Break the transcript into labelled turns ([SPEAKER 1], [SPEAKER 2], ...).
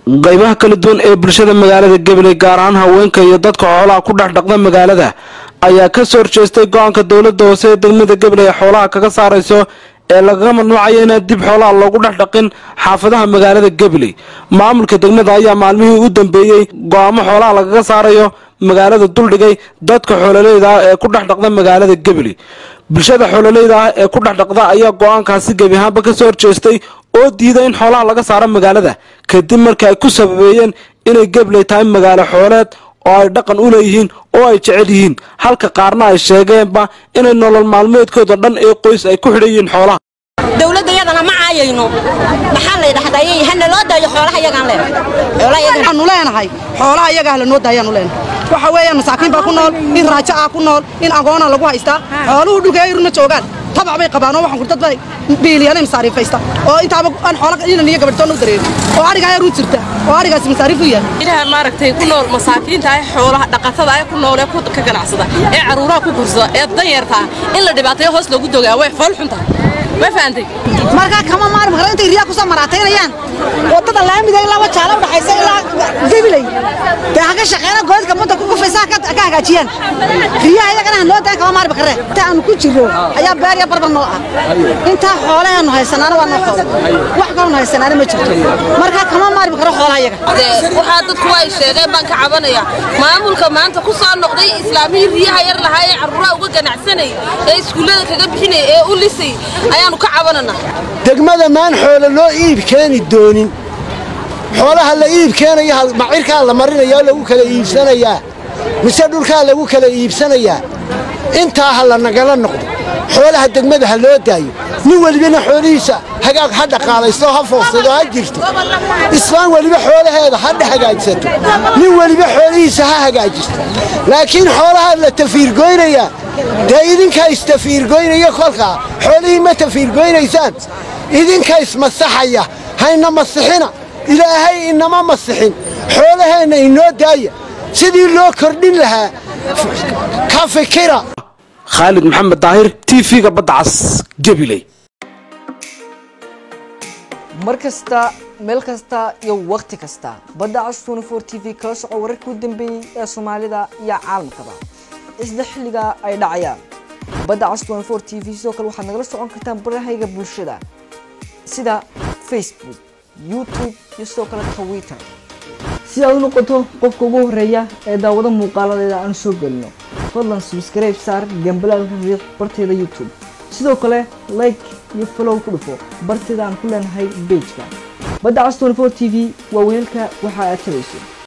[SPEAKER 1] qaybaha kala duwan ee bulshada magaalada gabiley gaar ahaan haweenka iyo dadka xoolaha ku dhex dhaqda magaalada ayaa ka soo horjeestay go-aanka dowladda hoose ee degmada gabiley ee xoolaha kaga saarayso ee lagaga mamnuucayo inaan dib xoolaha loogu dhex dhaqin xaafadaha magaalada gabiley maamulka degmada ayaa maalmihii u dambeeyey go-aamo xoolaha lagaga saarayo magaalada duldhigay dadka xoololeyda ah ee ku dhex dhaqda magaalada gabiley bulshada xoololeyda ah ee ku dhex dhaqda ayaa go-aankaasi gebi ahaanba ka soo horjeestay oo diiday in xoolaha laga saaro magaalada kadib markii ay ku sababeeyeen inay gabley tahay magaalo xooleed oo ay dhaqan u leeyihiin oo ay jecel yihiin halka qaarna ay sheegeenba inay nolol maalmeedkooda dhan ee qoys ay ku xidhan yihiin xoolaha
[SPEAKER 2] dowladayadana ma caayayno maxaa la dhahday hana loo daayo xoolaha yagaan
[SPEAKER 3] leenaanu leenahay xoolaha iyaga ah lanoo daayaanu leenahay waxa weeyaan masaakiin baa ku nool in raajo ah ku nool in agoona lagu haystaa xooluhu dhulkeeyruna joogaan tabac bay qabaan oo waxaan kurdad bay biiliyana masaariifaysta oo intaaba aan xoola inan iyo gabadhtoon u dareerin oo ariga ayaa ruu jirta oo arigaasi masaariif u yahay
[SPEAKER 4] ilaha maaragtay ku nool masaakiinta ah xoolaha dhaqatada ah ku nool ee ka ganacsada ee caruuraha ku gursada ee danyarta in la dhibaateeyo hoos loogu dogaa way fool xunta ma fahantay
[SPEAKER 3] markaa kama maarmi karo intay riyaa kusoo maraataynayaan wadada laamida ilaa wajaala udhaxaysa ilaa gabiley dee haka shaqeena goodka badda ku kufaysa ka hagaajiyaan riyaha iyagana han loo daan kama maarmi karre inta aanu ku jirro ayaa beer iyo barbar noo ah intaa xoolahaanu haysanaana waa noo xool wax kaloonu haysanaana ma jirto markaa kama maarmi karo xoolaha iyaga
[SPEAKER 4] waxaa dadku ay sheegeen baan ka cabanaya maamulka maanta ku soo noqday islaamihii riyaha yar lahaa ee caruuraha uga ganacsanay ee iskuullada kaga bixinay ee u lisay ayaanu ka cabanana
[SPEAKER 5] degmada maan xoolo loo iib keeni doonin xoolaha la iib keenaya macirkaa la marinaya oo lagu kala iibsanayaa mise dhulkaa lagu kala iibsanayaa intaa ha la nagala noqdo xoolaha degmada ha loo daayo nin welibana xoolihiisa hagaag ha dhaqaalaysto ha foofsado ha jirto islaan weliba xoolaheeda ha hagaajsato nin weliba xoolihiisa ha hagaajisto laakiin xoolaha la tafiirgoynayaa dee idinkaa istafiirgoynaya kolkaa xoolihii ma tafiirgoynaysaan idinka ismasaxaya hayna masixina ilaahay inama masixin xoolaheenna inoo daaya sidii loo kordhin lahaa ka fikira
[SPEAKER 1] khaalid maxamed daahir t v-ga badda cas gabiley
[SPEAKER 6] mar kasta meel kasta iyo wakhti kasta badda cas t v kala soco wararkii u dambeeyey ee soomaalida iyo caalamkaba isla xilliga ay dhacayaan badda cas t v sidoo kale waxaad nagala socon kartaan barahayga bulshada sida facebook youtube iyo sidoo kale twitter si aad u noqoto qofka ugu horeeya ee daawado muuqaaladeeda aan soo gelino fadlan subscribe saar gambalaalka riiq barteeda youtube sidoo kale like iyo follow ku dhufo barteeda aan ku leenahay bejka badda cas t v waa weelka waxa aad tabayso